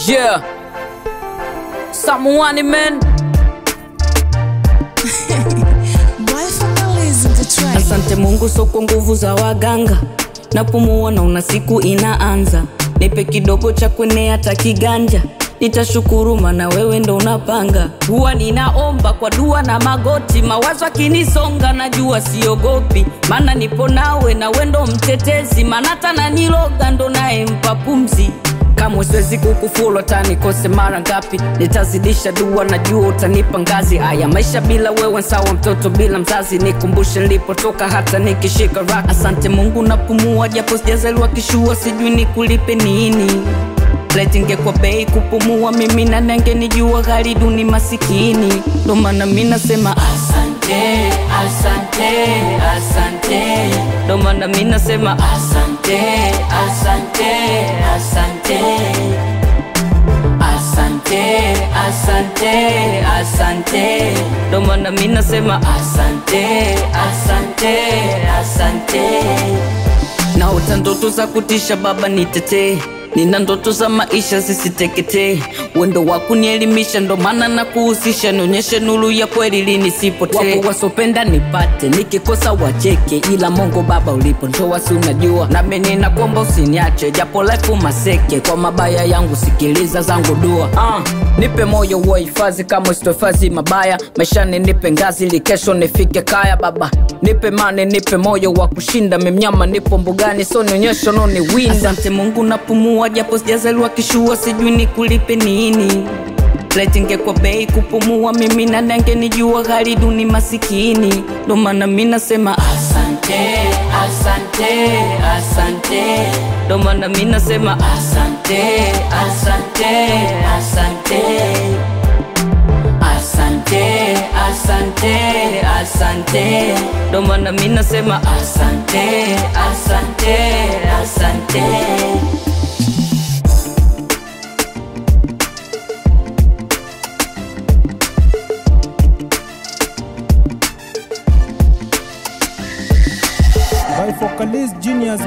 Yeah. Someone man. Boy finally in the track. Asante Mungu, so kwa nguvu za waganga napumua, naona siku inaanza. Nipe kidogo cha kwenea hata kiganja, nitashukuru maana wewe ndo unapanga. Huwa ninaomba kwa dua na magoti, mawazo akinisonga, najua siogopi, maana nipo nawe na wewe ndo mtetezi, maana hata naniloga ndo naye mpa pumzi kamwe siwezi kukufulu hata nikose mara ngapi, nitazidisha dua, najua utanipa ngazi. Haya maisha bila wewe sawa, mtoto bila mzazi, nikumbushe nilipotoka hata nikishika rock. Asante Mungu napumua, japo sijazaliwa kishua, sijui nikulipe nini. Laiti ingekuwa bei kupumua, mimi na nenge nijua ghali duni masikini, ndo maana mi nasema asante, asante, asante, ndo maana mi nasema asante, asante, asante, asante, asante, asante, ndo maana mi nasema asante, asante, asante naota ndoto za kutisha baba nitetee nina ndoto za maisha zisiteketee wendo wa kunielimisha ndo maana na kuhusisha nionyeshe nuru ya kweli linisipotee wapo wasopenda nipate nikikosa wacheke ila mongo baba ulipo ndoa si unajua nami ninakuomba usiniache japo life maseke kwa mabaya yangu sikiliza zangu dua uh, nipe moyo wa hifadhi kama usitohifadhi mabaya maishani nipe ngazi ili kesho nifike kaya baba nipe mane nipe moyo wa kushinda memnyama nipo mbugani so nionyesho noni winda asante mungu napumua japo sijazaliwa kishua sijui nikulipe nini Laiti ingekuwa bei kupumua mimi na nenge nijua ghali duni masikini ndo maana mi nasema asante asante asante ndo maana mi nasema asante asante asante asante asante asante ndo maana mi nasema asante asante asante by Focalist Genius